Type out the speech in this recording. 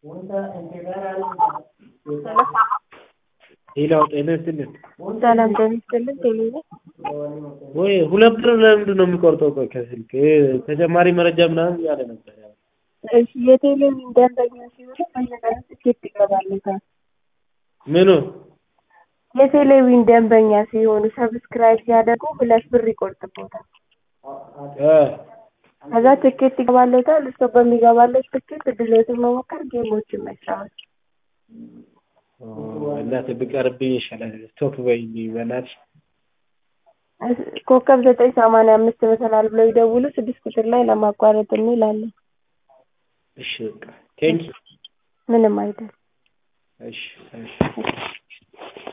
ሌላው ጤና ይስጥልን። ሰላም ጤና ይስጥልን። ቴሌ ነኝ። ወይ ሁለት ብር ለምንድን ነው የሚቆርጠው? ቆይ ከስልክ ተጨማሪ መረጃ ምናምን እያለ ነበር። ያው እሺ የቴሌቪዥን ደንበኛ ሲሆኑ በየቀኑ ትኬት ይገባለታል። ምኑ የቴሌቪዥን ደንበኛ ሲሆኑ ሰብስክራይብ ሲያደርጉ ሁለት ብር ይቆርጥቦታል። እ ከዛ ትኬት ይገባለታል። እሱ በሚገባለት ትኬት እድሎትን መሞከር፣ ጌሞችን መጫወት። እናትህ ብቀርብኝ ይሻላል። ስቶፕ በይኝ በእናትሽ። ኮከብ ዘጠኝ ሰማንያ አምስት መሰላል ብለው ይደውሉ። ስድስት ቁጥር ላይ ለማቋረጥ የሚል አለ። እሺ በቃ ቴንኪው። ምንም አይደል። እሺ እሺ